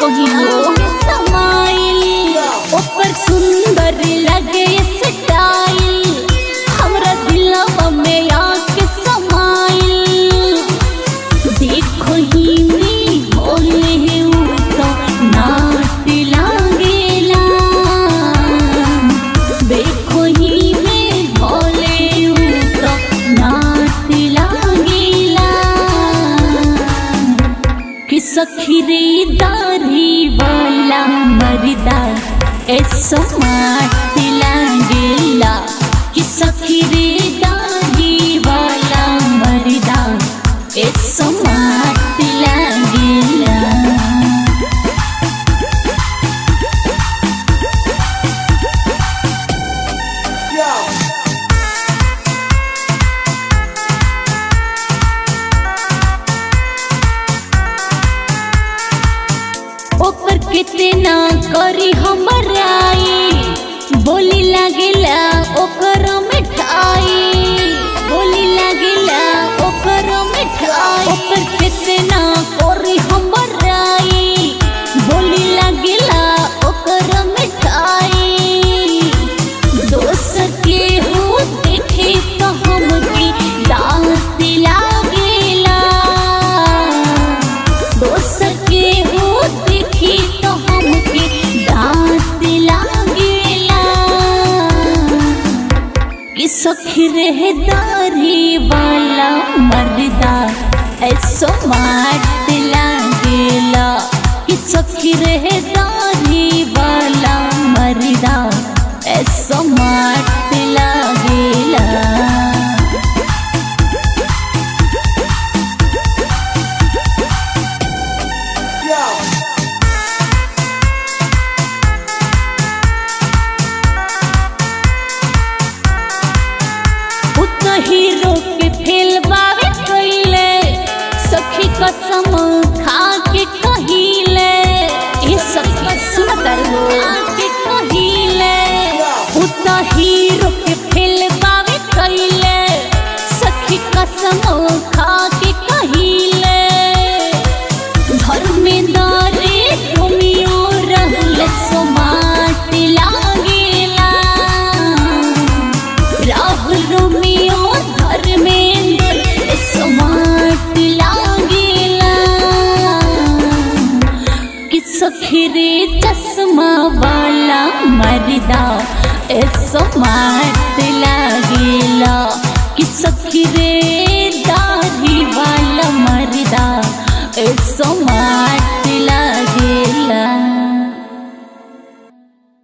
कहीं हो समाइल ऊपर सुंदर लगे स्टाइल हमरा दिलवा में आके समाइल देखो ही में बोले उठो नाट लागेला देखो ही में भोले उठो नाट लागेला कि सखी रे दाढ़ी वाला मरदा ऐसो माट लागेला कि सखी रे दाढ़ी वाला मरदा ऐसो माट लागेला ओकर कितना करी हमराई बोली लागेला ओकर मिठाई बोली लागेला ओकर मिठाई ओकर कितना करी हमराई बोली लागेला ओकर मिठाई दोसर के हो देखे तो हमके दांत लागेला दोसर के हो देखी तो हमके दांत लागेला कि सखी रहे दारी वाला मर्दा ऐसो माट लागेला कि सखी रहे दारी वाला मर्दा ऐसो माट लागेला उत हीरो के फेल बावे कइले सखी कसम खा के कहिले ए सखी सुनतर हो के कहिले उत हीरो के फेल बावे कइले सखी कसम खा के कहिले धर्मेंद्रे रोमियो रहल सोमाट लागेला राहुल रोमियो धर्मेंद्र सोमाट लागेला कि सखीरे चश्मा वाला मर्दा ऐसो माट लागेला कि सखीरे दाढ़ी वाला मर्दा ऐसो माट लागेला